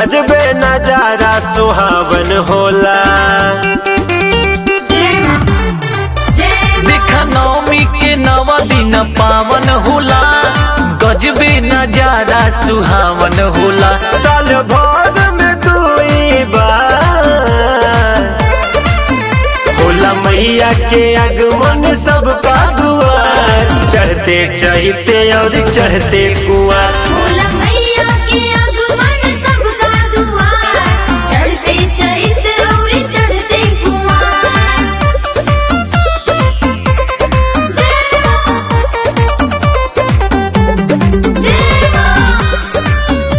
गजबे नजारा सुहावन होला देखा नवमी के नव दिन पावन होला गजबे नजारा सुहावन होला साल भर में दुई बार होला मैया के आगमन सबका दुआर चढ़ते चढ़ते और चढ़ते कुआर भोला मैया के आगमन सबका दुआर चढ़ते चैत और चढ़ते कुमार जय मां जय मां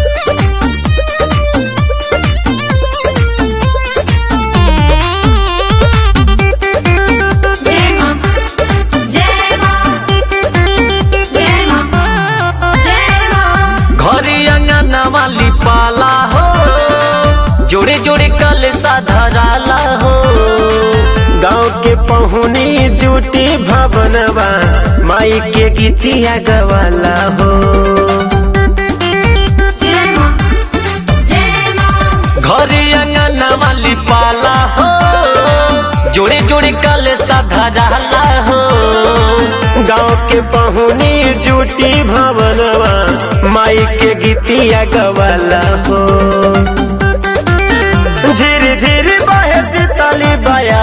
जय मां जय मां जय मां जय मां घरे अंगना वाली पाला हो जोड़े जोड़े कल धराला हो गाँव के पहुनी जूटी भवनवा माई के गीतिया गवाला हो जय मां जय मां घरे अंगना वाली पाला हो जोड़े जोड़े कल धराला हो गाँव के पहुनी जूटी भवनवा माई के गीतिया गवाला हो झिर झिर बहे शीतली बया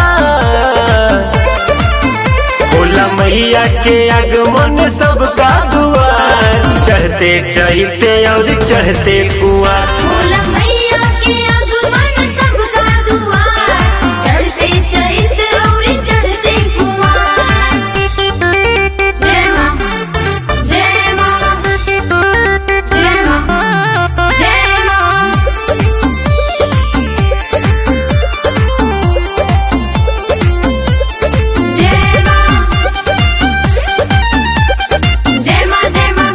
भोला मैया के आगमन सबका दुआर चढ़ते चढ़ते और चढ़ते कुआर भोला मैया के आगमन सबका दुआर चढ़ते चैत और चढ़ते कुमार जय मां जय मां जय मां जय मां जय मां जय मां जय मां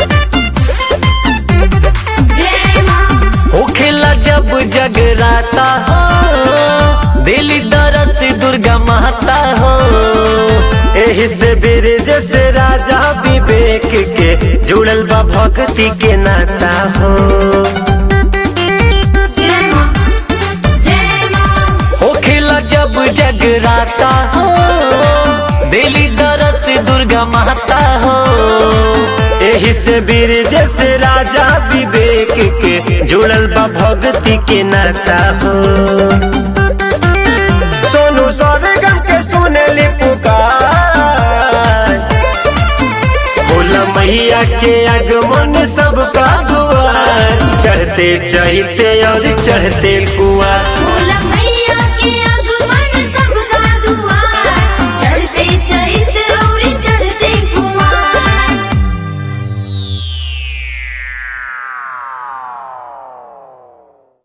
जय मां होखेला जब जगराता हो दिली दरस दुर्गा माता हो एही से ब्रिज से राजा विवेक के जुड़ल बा भक्ति के नाता हो जय मां जय मां होखेला जब जगराता हो दिली दरस दुर्गा माता हो एही से ब्रिज से राजा विवेक के जुड़ल बा भक्ति के नाता हो सोनू स्वर्गम के सुनली पुकार भोला मैया के आगमन सबका दुआर चढ़ते चढ़ते और चढ़ते कुआर भोला